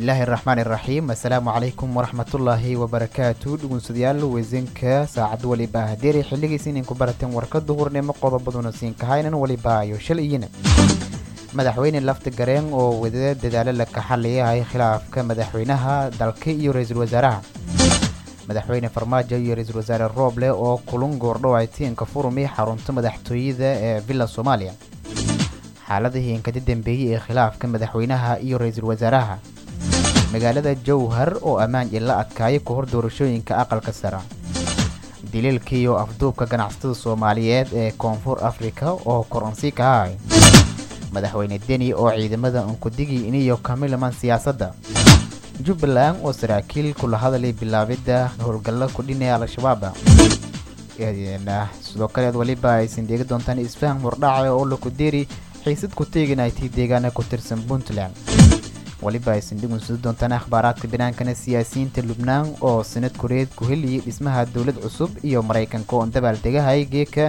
bismillaahi raxmaani raxiim assalaamu calaykum waraxmatullaahi wabarakaatu dhugunsadayaal weysanka saacad waliba hadeeri xilligiis ininku barateen warka duhurnimo qodobaduna siinkahaynan waliba ayo shal iyina madaxweyne lafta gareen oo wada dadaalo la kaxalayahay khilaafka madaxweynaha dalka iyo ra-iisul wasaaraha madaxweyne farmaajo iyo ra-iisul wasaare rooble oo kulun goordhow ay tiinka furumi xarunta madaxtooyada ee villa soomaaliya xaaladihii inkada dambeeyey ee khilaafka madaxweynaha iyo ra-iisul wasaaraha magaalada jowhar oo ammaan ila adkaayay ka hor doorashooyinka aqalka sara daliilka iyo afduubka ganacsatada soomaaliyeed ee koonfur afrika oo koronsi ka ahay madaxweyne deni oo ciidamada unkudigi iniyo kamilaman siyaasadda jubbaland oo saraakiil kula hadalay bilaabidda howlgalla kudhinaya al-shabaab sidoo kaleed weliba aysan dheegi doontaan isfaham hordhaca oo lakudeeri xiisad ku teeganaytay deegaana ku tirsan puntland weliba aysan dhigunsudi doontaan akhbaaraadka binaankana siyaasiyiinta lubnaan oo sanad koreed ku heliyay dhismaha dowlad cusub iyo maraykanka oon dabaal degahay geeka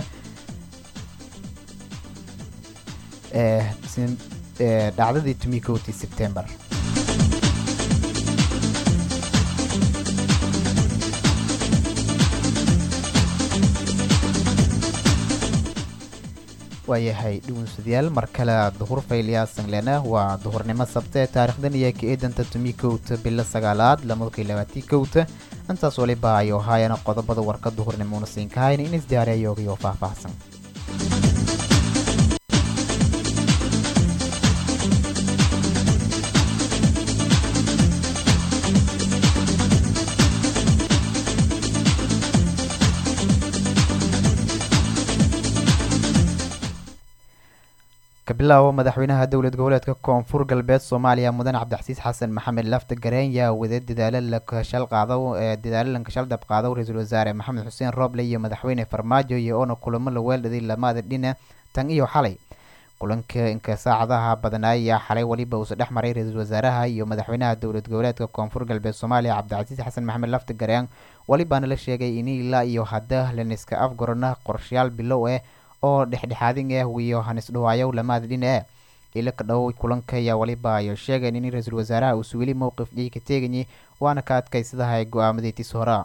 dhacdadii tumikowtii sebtembar waayahay dhugunsadayaal mar kale duhur fayliyaa sanglena waa duhurnimo sabte taarikhdan iyo ka eedanta tumi kowta bilo sagaalaad lamadkii labaatii kowta intaas waliba ayo haayana qodobada warka duhurnimoona siinkahayn in isdiyaariyayoogayoo faahfaahsan kabilaabo madaxweynaha dowlad goboleedka koonfur galbeed soomaaliya mudan cabdixasiis xasan maxamed lafta gareen yaa wada dadaalo lakashal qaado dadaalo lankashal dab qaado ra-iisul wasaare maxamed xuseen rooble iyo madaxweyne farmaajo iyo oona kulamo la weeldhaday lamaada dhina tan iyo xalay kulanka inka saacadaha badnaayaa xalay weliba uusa dhex maray ra-iisul wasaaraha iyo madaxweynaha dowlad goboleedka koonfur galbeed soomaaliya cabdicasiis xasan maxamed lafta gareen welibaana la sheegay in ilaa iyo hadda laniska afgorana qorshayaal bilow eh oo dhexdhexaadin ah wiyo hanisdhawaayow lamaada dhina e ila ka dhow kulanka ayaa waliba ayo sheegeen in ra-iisul wasaaraha uusu weli mowqif dhii ka teegayay waana ka adkaysadahay go-aamadiitis hora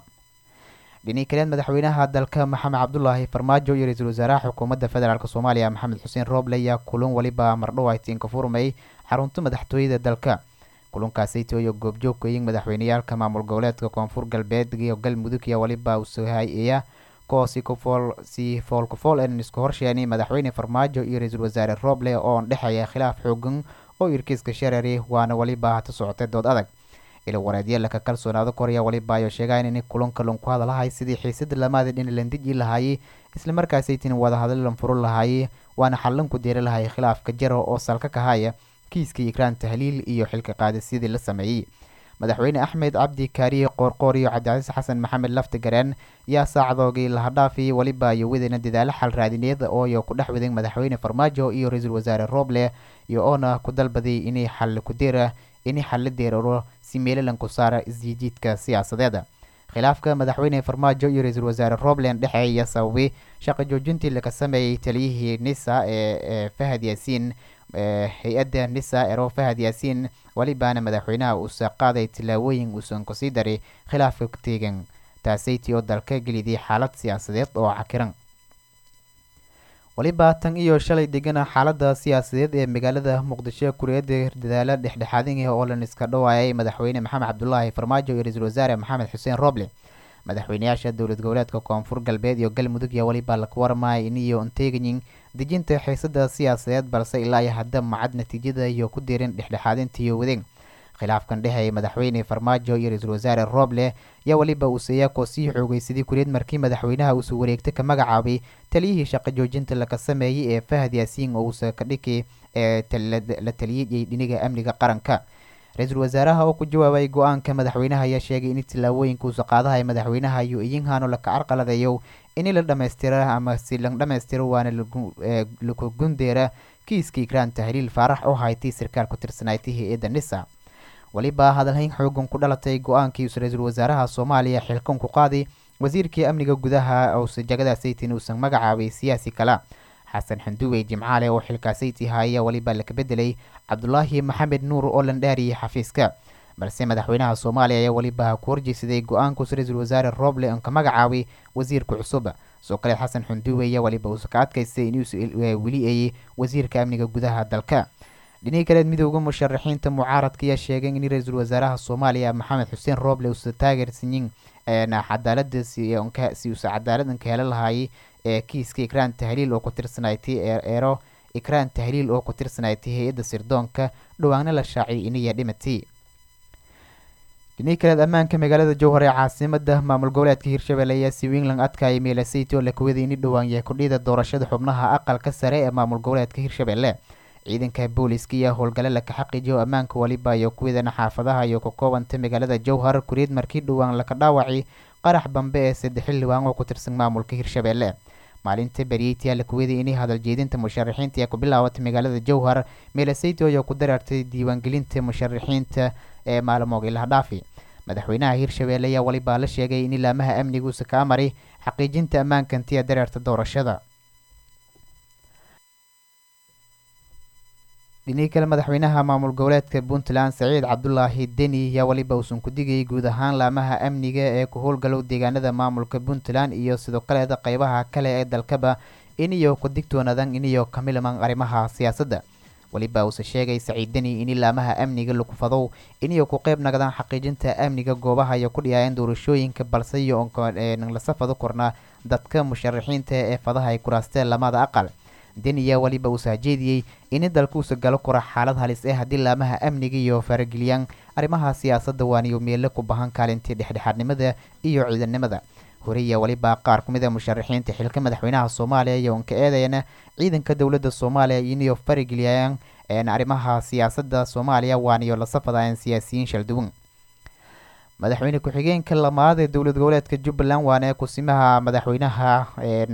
dhinii kaleed madaxweynaha dalka maxamed cabdulaahi farmaajo iyo ra-iisul wasaaraha xukuumadda federaalk soomaaliya maxamed xuseen rooble ayaa kulan waliba mardhow ay tiinka furmay xarunta madaxtooyada dalka kulankaasayto iyo goobjoogkayin madaxweyneyaalka maamul goboleedka koonfur galbeed iyo galmudug iyo waliba usuhaya koosi kufool si foolkufool en isku horsheenay madaxweyne farmaajo iyo ra-iisul wasaare rooble oon dhexeeya khilaaf xoogan oo irkiiska sharari waana weliba hata socotay dood adag ila wareedya laka kalsoonaado koraya waliba ayo sheegayn in kulanka lanku hadalahay sidii xiisada lamaada dhina landiji lahaayey islamarkaasaytin wadahadalan furo lahaayey waana xallanku deeri lahay khilaafka jaro oo salka kahaya kiiska ikraan tahliil iyo xilka qaadisyadii la sameeyey madaxweyne axmed cabdi kaariye qoorqoor iyo cabdicasiis xasan maxamed lafta gareen yaa saacadoogii lahadhaafiyey weliba iyo wadana dadaalo xal raadineed ooyo ku dhex wadan madaxweyne farmaajo iyo ra-iisul wasaare rooble iyo oona ku dalbaday inay xal kudeera inay xalla deeraro si meelalanku saara isjiijiidka siyaasadeeda khilaafka madaxweyne farmaajo iyo ra-iisul wasaare roobland dhexeeya sababay shaqo joojintii laga sameeyey taliyihii nisa ee fahad yaasiin hay-adda nisa ero fahad yaasiin welibaana madaxweynaha uusa qaaday tillaabooyin uusan kusii daray khilaafka ku teegan taasayti oo dalka geliday xaalad siyaasadeed oo cakiran weliba tan iyo shalay degana xaalada siyaasadeed ee magaalada muqdisho kureeda dadaalo dhexdhexaadin ah oo lan iska dhawaayay madaxweyne maxamed cabdulaahi farmaajo iyo ra-iisul wasaare maxamed xuseen rooble madaxweyneyaasha dowlad goboleedka koonfur galbeed iyo galmudug iyo weliba laka warmaya iniyo unteegayin dejinta xiisada siyaasadeed balse ilaa iyo hadda macad natiijada iyo ku deerin dhexdhexaadintiiyo wadeen khilaafkan dhexeeya madaxweyne farmaajo iyo ra-iisul wasaare rooble yaa weliba uuseyaakoo sii xoogeysaday kureed markii madaxweynaha uusu wareegta ka magacaabay taliyihii shaqo joojinta laka sameeyey ee fahad yaasiin oo uusa ka dhiki ee la taliyay dhiniga amniga qaranka ra-iisul wasaaraha oo ku jawaabay go-aanka madaxweynaha ayaa sheegay in tillaabooyinka uusa qaadahay madaxweynaha iyo iyinhano laka carqaladeeyo in la dhammaystira ama si la dhammaystiro waana laku gundeera kiiska ikraan tahliil faarax oo haytay sarkaal ku tirsanaaytay hay-adda nisa weliba hadalhayn xoogan ku dhalatay go-aankiiusa ra-iisul wasaaraha soomaaliya xilkan ku qaaday wasiirkii amniga gudaha ose jagadaasaytin uusan magacaabay siyaasi kala xasan xanduwey jimcaale oo xilkaasaytii haaya weliba laka bedelay cabdulaahi maxamed nuur oo lan dhaariyay xafiiska balse madaxweynaha soomaaliya ayaa weliba ku horjeysaday go-aankuus ra-iisul wasaare roble on ka magacaabay wasiirka cusub soo kaleed xasan xunduwe ayaa weliba uusa ka adkaystay inuusa weli ayey wasiirka amniga gudaha dalka dhinihii kaleed midooda musharaxiinta mucaaradka ayaa sheegay in ra-iisul wasaaraha soomaaliya maxamed xuseen roble uusa taageersanyin cadaalada si uusa cadaaladan ka hela lahaayay ee kiiska ikraan tahliil oo ku tirsanaytay eero ikraan tahliil oo ku tirsanaytay hay-adda sirdoonka dhawaanna la shaaciyay iniya dhimatay dhinihii kaleed ammaanka magaalada jowhar ee caasimada maamul goboleedka hirshabelle ayaa si wingland adkaayay meelasayty oo la kuwaday ini dhowaan yahay kudhida doorashada xubnaha aqalka sare ee maamul goboleedka hirshabelle ciidanka booliska iyo howlgale laka xaqiijiyo ammaanka waliba iyo kuwadana xaafadaha iyo ka koobanta magaalada jowhar kuriid markii dhowaan laka dhaawacay qarax bambe ee saddex xildhibaan oo ku tirsan maamulka hirshabelle maalinta beryeytiyaa la kuwaday inay hadal jeedinta musharaxiinta ee ku bilaabatay magaalada jowhar meelasayty ayaa ku dareertay diiwaangelinta musharaxiinta ee maalmoogii laha dhaafi madaxweynaha hirshabelle ayaa walibaa la sheegay in ilaamaha amniguusa kaa maray xaqiijinta ammaankantiya dareerta doorashada dhinihii kale madaxweynaha maamul goboleedka puntland saciid cabdulaahi deni ayaa weliba uusan ku digayay guud ahaan laamaha amniga ee ku howlgalow deegaanada maamulka puntland iyo sidoo kaleeda qeybaha kale ee dalkaba iniyo ku digtoonadan iniyo ka milman arrimaha siyaasadda weliba uuse sheegay saciid deni in laamaha amniga lagu fadow iniyo ku qeyb nagdaan xaqiijinta amniga goobaha iyo ku dhiyaayeen doorashooyinka balse iyo lasa fado kornaa dadka musharaxiinta ee fadaha ay kuraasteen lamada aqal deniya weliba uu saajeediyey ini dalkuusa galo kora xaalad halis ee haddii laamaha amniga iyo farageliyaan arrimaha siyaasadda waaniyo meelle ku bahan kaalintii dhexdhexaadnimada iyo ciidannimada horeya weliba qaar ku mid a musharaxiinta xilka madaxweynaha soomaaliya iyo onka eedayana ciidanka dowladda soomaaliya iniyo farageliyaan arrimaha siyaasadda soomaaliya waaniyo la safadayeen siyaasiyiin shalduwan madaxweyne ku-xigeenka lamaad ee dowlad goboleedka jubbaland waana kusimaha madaxweynaha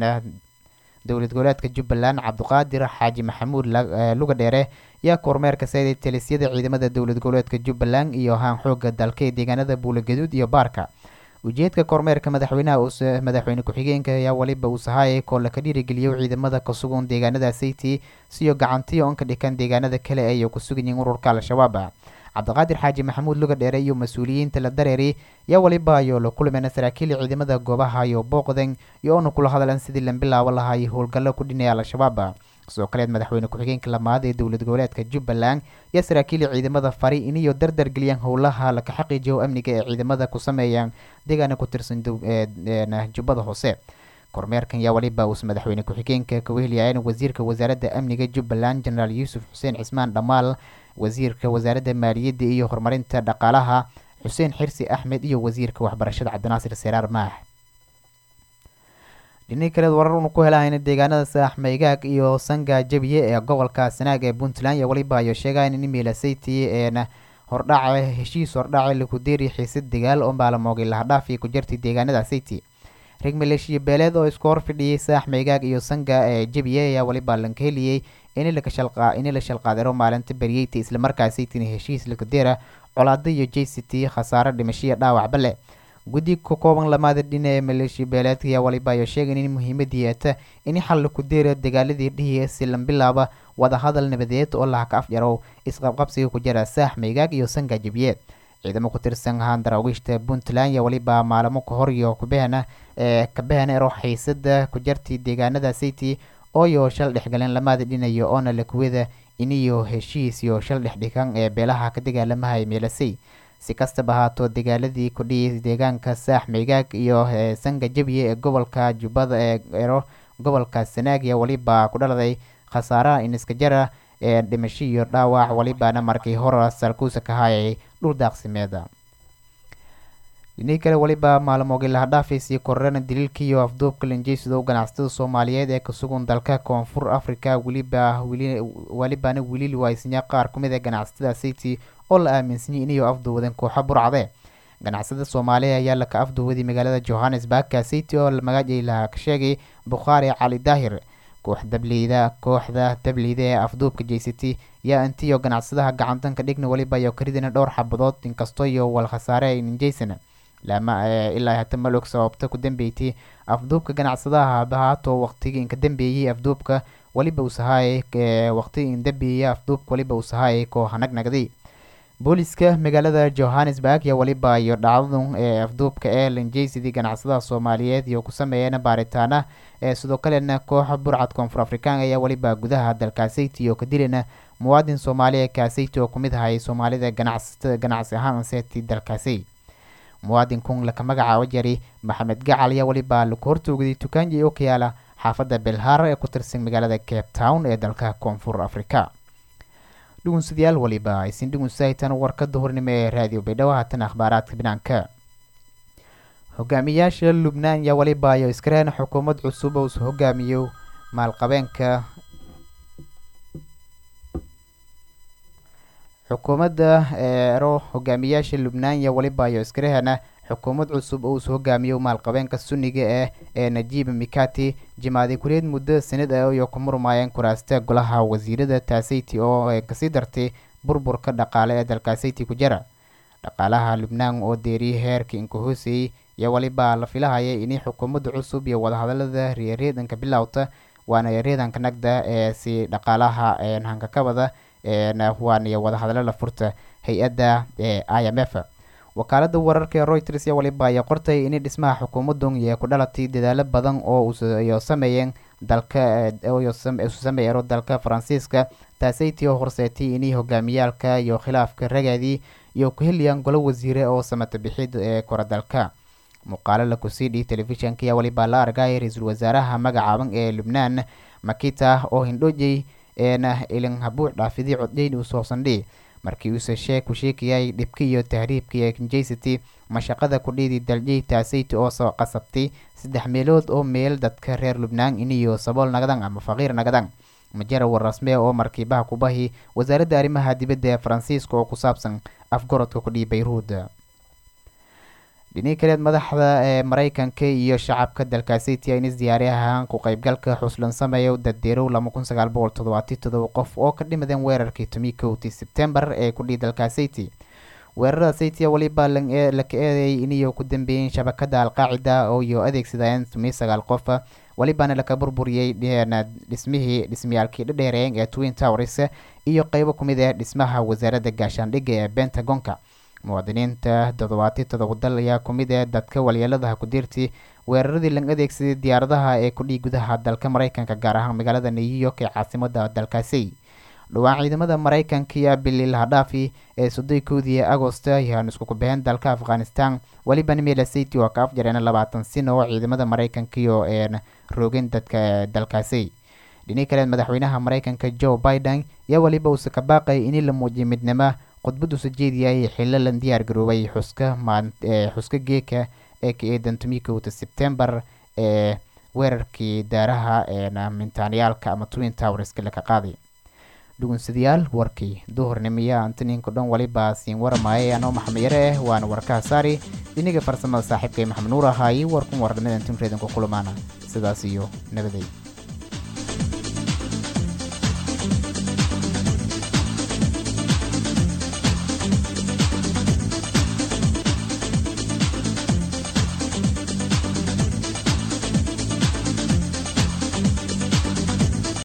dowlad goboleedka jubbaland cabdiqaadir xaaji maxamuud luga dheere yaa kormeerka sayday talisyada ciidamada dowlad goboleedka jubbaland iyo haan xooga dalka ee deegaanada buulagaduud iyo baarka ujeedka kormeerka madaxweynaha madaxweyne ku-xigeenka ayaa weliba uu sahayay koo laka dhiirigeliyo ciidamada kasugan deegaanada sayti siyo gacantiyo on ka dhikan deegaanada kale ay ku suganyihiin ururka al-shabaab cabdiqaadir xaaji maxamuud luga dheere iyo mas-uuliyiinta la dareeri yaa weliba ayoo la kulmeen saraakiil ciidamada goobaha iyo booqdan iyo oona kula hadlan sidii la bilaabo lahaay howlgallo ku dhinaya al-shabaab sidoo kaleed madaxweyne ku-xigeenka lamaad ee dowlad goboleedka jubbaland yaa saraakiil ciidamada fari iniyo dardar geliyaan howlaha laka xaqiijiyo amniga ee ciidamada ku sameeyaan deegaana ku tirsan jubbada hoose kormeerkan yaa weliba uus madaxweyne ku-xigeenka kaweheliyaayan wasiirka wasaaradda amniga jubbaland jenaraal yuusuf xuseen cismaan dhammaal wasiirka wasaaradda maaliyadda iyo horumarinta dhaqaalaha xuseen xirsi axmed iyo wasiirka waxbarashada cabdinaasir seraar maax dhinihii kaleed warar unu ku helahayna deegaanada saaxmaygaag iyo sanga jabiye ee gobolka sanaag ee puntland iyo weliba ayo sheegayan in miilasayty eena hordhace heshiis hordhace lakudeeri xiisad dagaal oo maalamoogay lahadhaafi ku jirtay deegaanada sayti reeg maleeshiya beeleed oo isku hor fidhiyey saaxmaygaag iyo sanga ee jabiye ayaa weliba lanka heliyey ini la shalqaadiro maalinta beryeyta islamarkaasaytina heshiis lakadeera colaado iyo j c t khasaare dhimashiya dhaawacba leh guddi ka kooban lamaada dhina ee maleeshiya beeleedka ayaa waliba ayo sheegan in muhiimadii eeta in xal laku deera dagaaladii dhihi silan bilaaba wadahadal nabadeed oo laha ka afjarow isqabqabsiga ku jira saax maygaag iyo sanga jabiye ciidamo ku tirsan ahaan daraawiishta puntland iyo weliba maalamo ka hor iyo kubehana ee kabehana ero xiisada ku jartay deegaanada city ooyo shal dhexgaleen lamaada dhinayo oona lakuwada iniyo heshiis iyo shal dhexdhigan ee beelaha ka dagaalamahay meelasay si kastaba ahaato dagaaladii kudhiyay deegaanka saax maygaag iyo sanga jabiye ee gobolka jubbada ee ero gobolka sanaagiya weliba ku dhaladay khasaaraha iniska jara ee dhimasho iyo dhaawac welibana markii hore salkuusa ka hayay dhul daaqsimeeda dhinihii kale weliba maalmoogii lahadhaafay sii kororana daliilka iyo afduubka lanjeysidow ganacsatada soomaaliyeed ee kasugan dalka koonfur africa weliba welibana weli waaysinya qaar ku mid a ganacsatada city oo la aaminsanyay inayo afduuwadeen kooxo burcade ganacsada soomaaliya ayaa laka afduuwaday magaalada johannesburgka city oo magacay laha ka sheegay bukhaari cali daahir koox dableyda kooxda dableyda ee afduubka j c t yaa intiyo ganacsadaha gacantanka dhigna weliba iyo karidina dhowr xabadood inkastoo iyo wal khasaare aynan jeysan lama ilaa hata malog sababta ku dambeeytay afduubka ganacsadaha bahaato waqtigii inka dambeeyey afduubka weliba usahaayay waqtigii in dambeeyey afduubka weliba usahaayay koo hanagnagday booliska magaalada johannesburg iyo weliba iyo dhacdadu ee afduubka ee lanjeysidii ganacsadaha soomaaliyeed iyo ku sameeyeen baaritaana ee sidoo kalena kooxa burcad koonfur afrikaan ayaa weliba gudaha dalkaaseyti oo ka dilana muwaadin soomaaliya kaaseyti oo kumid ahay soomaalida ganacsatada ganacsi ahaan seeti dalkaasey muwaadinkun laka magacaabo jari maxamed gacal ayaa weliba laku hortoogday tukaanji oo ka yaala xaafadda belhar ee ku tirsan magaalada cape town ee dalka koonfur afrika dhugunsadayaal waliba aysin dhugunsahaytan warkada hornimo ee raadiyo baydhabo haatan akhbaaraadka binaanka hogaamiyaasha lubnaan yaa waliba ayo iskareen xukuumad cusub oo isu hogaamiyo maalqabeenka xukuumadda eero hogaamiyaasha lubnaan yaa waliba ayo iskarehena xukuumad cusub oo isu hogaamiyo maalqabeenka sunniga ah ee najiib mikati jimaadi kureed muddo sanad ah iyo ku murmaayeen kuraasta golaha wasiirada taaseyti oo kasii dartay burburka dhaqaale ee dalkaaseyti ku jira dhaqaalaha lubnaan oo deeriyay heerka inkahooseyey iyo waliba la filahaya inay xukuumadda cusub iyo wadahadalada reereedanka bilowta waana reedanka nagda ee si dhaqaalaha hankakabada waan iyo wadahadalo la furta hay-adda ee i m f wakaalada wararka ee reuters iyo waliba ayaa qortay inay dhismaha xukuumadun iyo ku dhalatay dadaalo badan oo iyo sameeyeen dalka isu sameeyero dalka faransiiska taaseytii oo horseetay inay hogaamiyaalka iyo khilaafka ragaadii iyo ku heliyaan golo wasiire oo samata bixid ee koradalka muuqaalo la kusiidhi telefishanka ayaa waliba la argaya ra-iisul wasaaraha magacaaban ee lubnaan makita oo hindhoojey eena ilin habuuc dhaafidii coddeyn uu soo sandhi markii uuse shee ku sheekayay dhibka iyo tahriibka ee kinjaysity mashaqada kudhiidii daljey taaseyti oo soo qasabtay saddex meelood oo meel dadka reer lubnaan iniyo sabool nagadan ama faqiir nagadan majara war rasme oo markiibaha kubahi wasaaradda arrimaha dibadda ee faransiiska oo ku saabsan afgorodka kudhii bayruud dhinii kaleed madaxda ee mareykanka iyo shacabka dalkaaseyti ayna diyaari ahaan ku qeybgalka xuslan sameeya dadeerow lama kun sagaal boqol toddobaati todoba qof oo ka dhimadeen weerarkii tomi kowti sebtembar ee kudhii dalkaaseyti weerarada seyti waliba laka eedeeyay iniyo ku dambeeyeen shabakada alqaacida oo iyo adeegsadeen tomi sagaal qof walibana laka burburiyey dhismihii dhismayaalkii dhadheereeyeen ee twin towers iyo qeybo kumid ah dhismaha wasaaradda gaashaandhigga ee bentagonka muwaadiniinta toddobaati todoba dal ayaa kumid ah dadka walyeeladaha ku dirtay weeraradii lang adeegsaday diyaaradaha ee kudhii gudaha dalka mareykanka gaar ahaan magaalada new york ee caasimada dalkaasi dhowaan ciidamada mareykanka iyo bilil hadhaafi ee soddon koodii agost ayaan isku kubaheen dalka afghanistan welibana melasiti oo ka afjareen labaatan sino oo ciidamada mareykanka iyo een roogin dadka dalkaasi dhinii kaleed madaxweynaha mareykanka joe biden ayaa weliba uuse ka baaqay in la muujiyo midnimo khudbad usa jeediyay xillo lan diyaar garoobay xuska xuska geeka ee ka eedan tomikowta sebtembar ee weerarkii daaraha mintaaniyaalka ama twin towerska laka qaaday dhugunsadayaal warkii duhurnimiya antaninka dhan waliba siin waramaayay anoo maxamed yare ah waana warkaha saari dhiniga farsamada saaxiibkay maxamed nuur ahaayi warkun warnimada antin reedanku kulamaana sidaas iyo nabaday